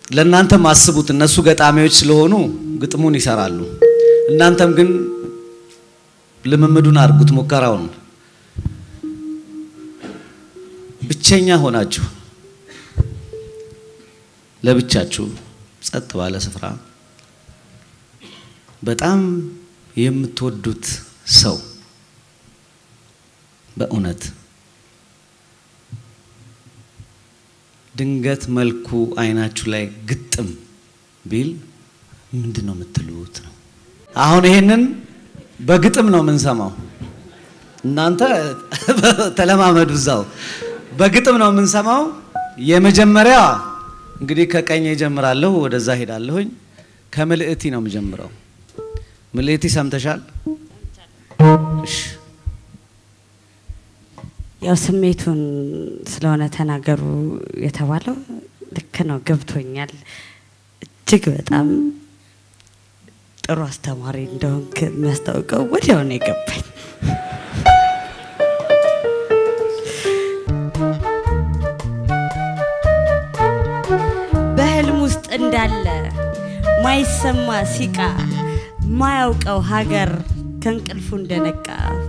ለእናንተም አስቡት። እነሱ ገጣሚዎች ስለሆኑ ግጥሙን ይሰራሉ። እናንተም ግን ልምምዱን አድርጉት፣ ሙከራውን። ብቸኛ ሆናችሁ ለብቻችሁ ጸጥ ባለ ስፍራ በጣም የምትወዱት ሰው በእውነት ድንገት መልኩ አይናችሁ ላይ ግጥም ቢል ምንድን ነው የምትሉት ነው? አሁን ይሄንን በግጥም ነው የምንሰማው። እናንተ ተለማመዱ እዛው። በግጥም ነው የምንሰማው። የመጀመሪያ እንግዲህ ከቀኝ ጀምራለሁ፣ ወደዛ ሄዳለሁኝ። ከምልእቲ ነው የምጀምረው። ምልእቲ ሰምተሻል? እሺ ያው ስሜቱን ስለሆነ ተናገሩ የተባለው ልክ ነው፣ ገብቶኛል። እጅግ በጣም ጥሩ አስተማሪ እንደሆንክ የሚያስታውቀው ወዲያው ነው የገባኝ። በህልም ውስጥ እንዳለ ማይሰማ ሲቃ ማያውቀው ሀገር ከእንቅልፉ እንደነቃ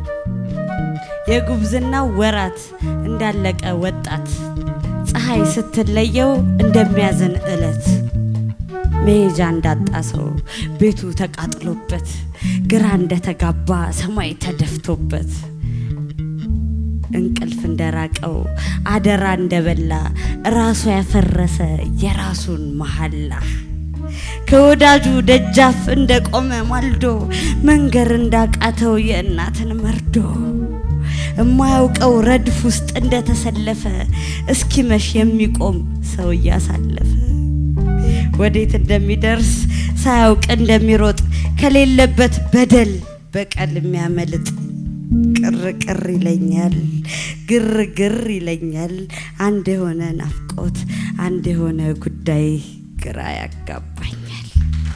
የጉብዝና ወራት እንዳለቀ ወጣት ፀሐይ ስትለየው እንደሚያዝን እለት መሄጃ እንዳጣ ሰው ቤቱ ተቃጥሎበት ግራ እንደተጋባ ሰማይ ተደፍቶበት እንቅልፍ እንደራቀው አደራ እንደበላ ራሱ ያፈረሰ የራሱን መሐላ ከወዳጁ ደጃፍ እንደቆመ ማልዶ መንገር እንዳቃተው የእናትን መርዶ የማያውቀው ረድፍ ውስጥ እንደተሰለፈ እስኪመሽ የሚቆም ሰው እያሳለፈ ወዴት እንደሚደርስ ሳያውቅ እንደሚሮጥ ከሌለበት በደል በቀል የሚያመልጥ ቅር ቅር ይለኛል፣ ግር ግር ይለኛል። አንድ የሆነ ናፍቆት፣ አንድ የሆነ ጉዳይ ግራ ያጋባኛል።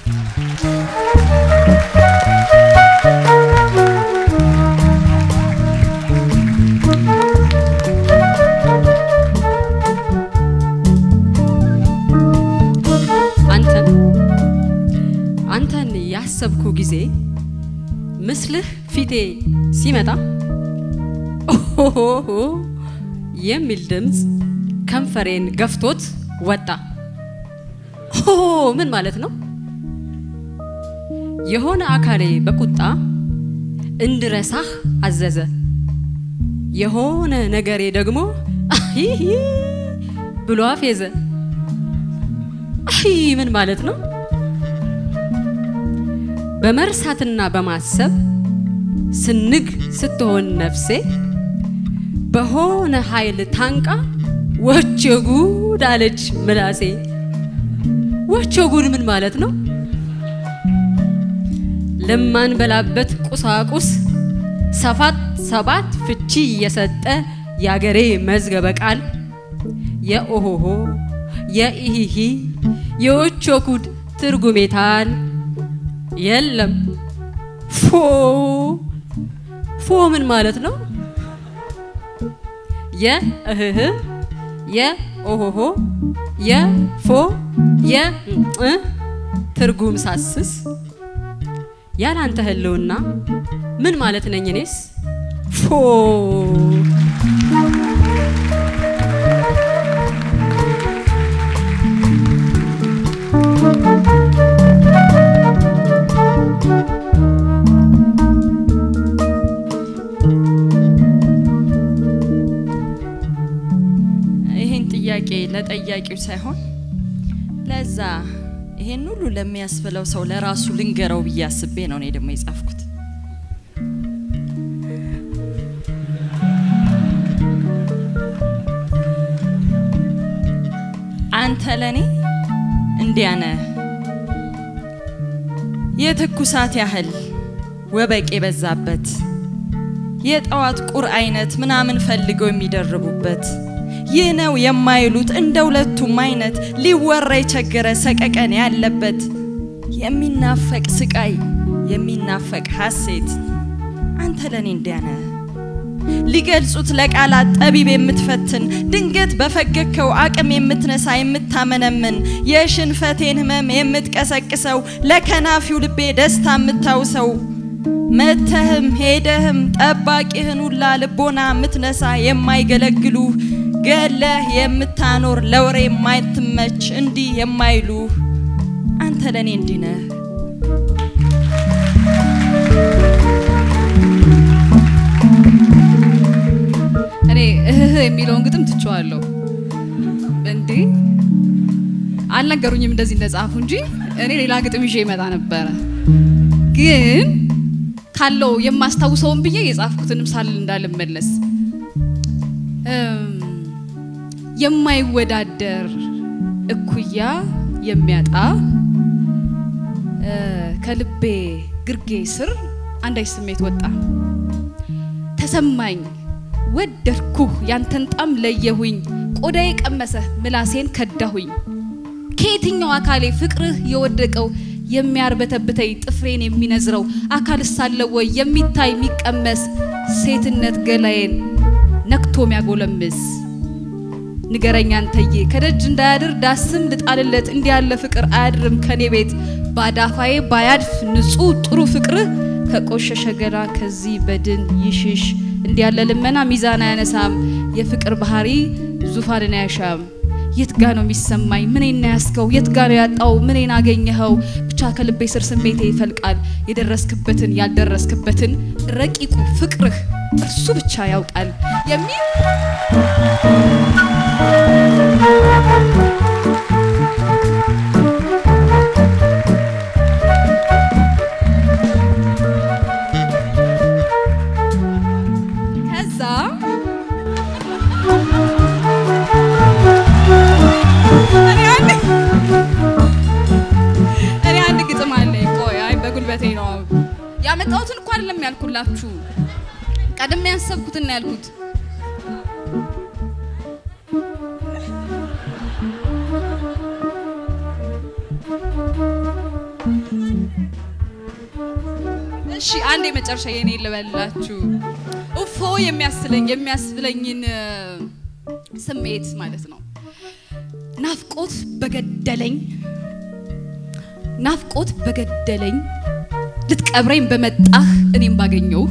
አንተን አንተን ያሰብኩ ጊዜ ምስልህ ፊቴ ሲመጣ ኦሆሆ የሚል ድምፅ ከንፈሬን ገፍቶት ወጣ። ኦ ምን ማለት ነው? የሆነ አካሌ በቁጣ እንድረሳህ አዘዘ። የሆነ ነገሬ ደግሞ አሂሂ ብሎ አፌዘ። አይ ምን ማለት ነው? በመርሳትና በማሰብ ስንግ ስትሆን ነፍሴ በሆነ ኃይል ታንቃ ወቸ ጉድ አለች ምላሴ። ወቸ ጉድ ምን ማለት ነው? ለማንበላበት ቁሳቁስ ሰፋት ሰባት ፍቺ እየሰጠ የአገሬ መዝገበ ቃል የኦሆሆ የኢሂሂ የወቾ ጉድ ትርጉሜታል የለም። ፎ ፎ ምን ማለት ነው? የእህህ የኦሆሆ የፎ የእ ትርጉም ሳስስ ያላንተ ህልውና ምን ማለት ነኝ እኔስ? ፎ ይህን ጥያቄ ለጠያቂው ሳይሆን ለዛ ይሄን ሁሉ ለሚያስብለው ሰው ለራሱ ልንገረው ብዬ አስቤ ነው እኔ ደግሞ የጻፍኩት። አንተ ለኔ እንዲያ ነህ የትኩሳት ያህል ወበቅ የበዛበት የጠዋት ቁር አይነት ምናምን ፈልገው የሚደርቡበት ይህ ነው የማይሉት እንደ ሁለቱም አይነት ሊወራ የቸገረ ሰቀቀን ያለበት የሚናፈቅ ስቃይ የሚናፈቅ ሐሴት አንተ ለኔ እንዲያ ነህ ሊገልጹት ለቃላት ጠቢብ የምትፈትን ድንገት በፈገግከው አቅም የምትነሳ የምታመነምን የሽንፈቴን ህመም የምትቀሰቅሰው ለከናፊው ልቤ ደስታ የምታውሰው መተህም ሄደህም ጠባቂህን ሁላ ልቦና የምትነሳ የማይገለግሉ ገለህ የምታኖር ለወሬ የማይትመች እንዲህ የማይሉ አንተ ለእኔ እንዲህ ነህ። እኔ እህህ የሚለውን ግጥም ትቼዋለሁ። እንዴ አልነገሩኝም እንደዚህ እንደጻፉ እንጂ እኔ ሌላ ግጥም ይዤ ይመጣ ነበረ። ግን ካለው የማስታውሰውን ብዬ የጻፍኩትንም ሳል እንዳልመለስ እም፣ የማይወዳደር እኩያ የሚያጣ እ፣ ከልቤ ግርጌ ስር አንዳች ስሜት ወጣ ተሰማኝ ወደድኩህ ያንተን ጣም ለየሁኝ ቆዳዬ ቀመሰ ምላሴን ከዳሁኝ ከየትኛው አካሌ ፍቅርህ የወደቀው የሚያርበተብተኝ ጥፍሬን የሚነዝረው አካል ሳለው ወይ የሚታይ የሚቀመስ ሴትነት ገላዬን ነክቶ ሚያጎለምስ ንገረኛ አንተዬ ከደጅ እንዳያድር ዳስም ልጣልለት እንዲህ ያለ ፍቅር አያድርም ከኔ ቤት ባዳፋዬ ባያድፍ ንጹህ ጥሩ ፍቅርህ ከቆሸሸ ገላ ከዚህ በድን ይሽሽ እንዲህ ያለ ልመና ሚዛን አያነሳም የፍቅር ባህሪ ዙፋንን አያሻም የት ጋ ነው የሚሰማኝ ምኔን ያስከው የት ጋ ነው ያጣው ምኔን አገኘኸው ብቻ ከልቤ ስር ስሜቴ ይፈልቃል የደረስክበትን ያልደረስክበትን ረቂቁ ፍቅርህ እርሱ ብቻ ያውቃል የሚል ከዛ እኔ አንድ እኔ አንድ ግጥም አለኝ። ቆይ አይ በጉልበቴ ነው ያመጣሁትን እኮ አይደለም ያልኩላችሁ፣ ቀድሜ ያሰብኩትን ነው ያልኩት። እሺ አንድ የመጨረሻ የኔ ልበላችሁ። እፎ የሚያስለኝ የሚያስብለኝን እ፣ ስሜት ማለት ነው። ናፍቆት በገደለኝ ናፍቆት በገደለኝ ልትቀብረኝ በመጣህ እኔም ባገኘው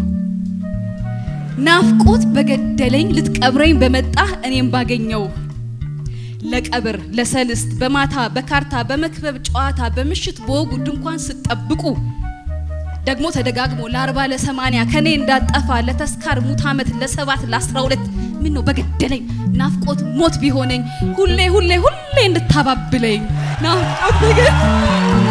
ናፍቆት በገደለኝ ልትቀብረኝ በመጣህ እኔም ባገኘው ለቀብር ለሰልስት በማታ በካርታ በመክበብ ጨዋታ በምሽት በወጉ ድንኳን ስጠብቁ ደግሞ ተደጋግሞ ለአርባ ለሰማንያ ከኔ እንዳጠፋ ለተስካር ሙት ዓመት ለሰባት ለአስራ ሁለት ምን ነው በገደለኝ ናፍቆት ሞት ቢሆነኝ ሁሌ ሁሌ ሁሌ እንድታባብለኝ ናፍቆት በገ